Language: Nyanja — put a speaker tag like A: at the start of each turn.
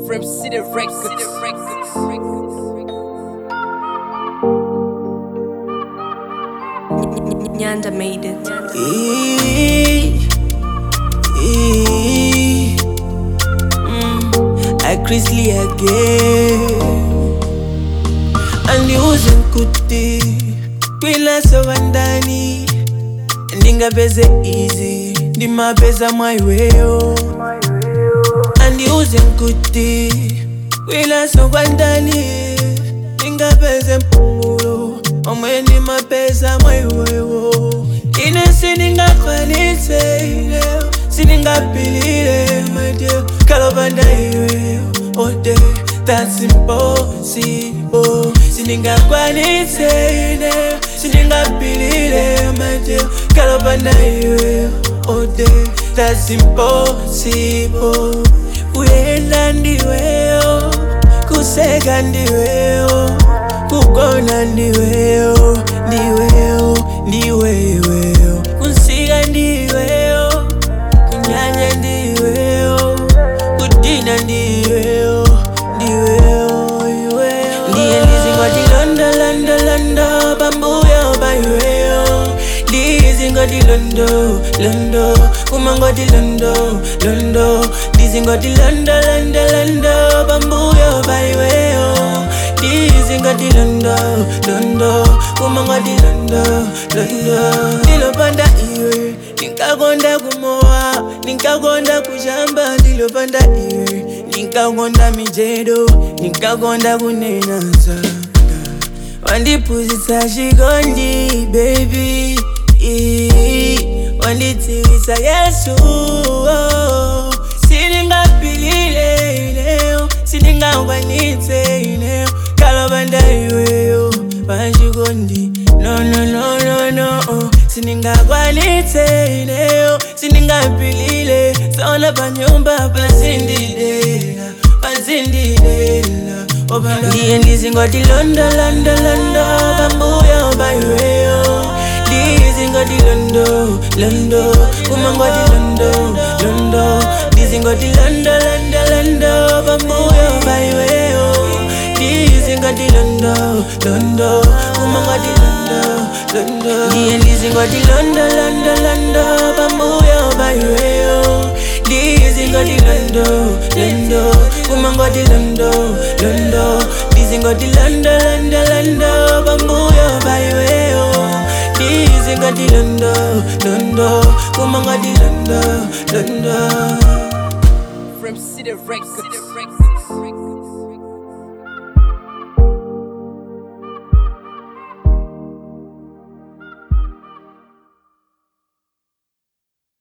A: From City Records.
B: Nyanda made it.
C: Eee, eee, mm, I Chrisley again andiuze nkuti kwilaso vandani ndingapeze izi ndimapeza mwaiweyo andiuze nkuti kwilaso kwandani ndingapeze mpumulo omwe ndimapeza mwaiweyo ine siningakwanitse ileyo siningapilile madeyo kalopanda iweyo ode that's impossible siningakwanitse ileyo siningapilile madeyo kalopanda iweyo ode that's impossible kuyenda ndiweyo kuseka ndiweyo kugona ndiweyo ndiweyo ndiweweyo kunsika ndiweyo kunyanya ndiweyo kudina ndiweyo ndiweyo iweyo ndiye ndizingoti londo londo londo pambuyo paiweyo ndizingoti londo londo kumangoti londo londo ndizingoti londo londo londo pambuyo paiweyo ndizingoti londo londo kumangoti londo londo ndilopanda iwe ndinkakonda kumowa ndinkakonda kushamba ndilopanda iwe ndinkakonda mijedo ndinkakonda kunena zanga wandiphunzitsa chikondi baby Ee, wandidziwitsa yesu oh. sindingapilile ineyo sindingakwanitse ineyo kalopanda iweyo pachikondi no no no no no oh. sindingakwanitse ineyo sindingapilile sona panyumba pasindidela pasindidela ndiye ndizingoti londo londo londo pambuyo paiweyo ndizingoti londo londo kumangoti londo londo ndizingoti londo londo londo pambuyo paiweyo ndizingoti londo londo kumangoti londo londo ndiye ndizingoti londo londo londo pambuyo paiweyo ndizingoti londo londo kumangoti londo londo ndizingoti londo londo londo pambuyo paiweyo ndizingoti londo londo kumangoti londo londo
A: From City Records.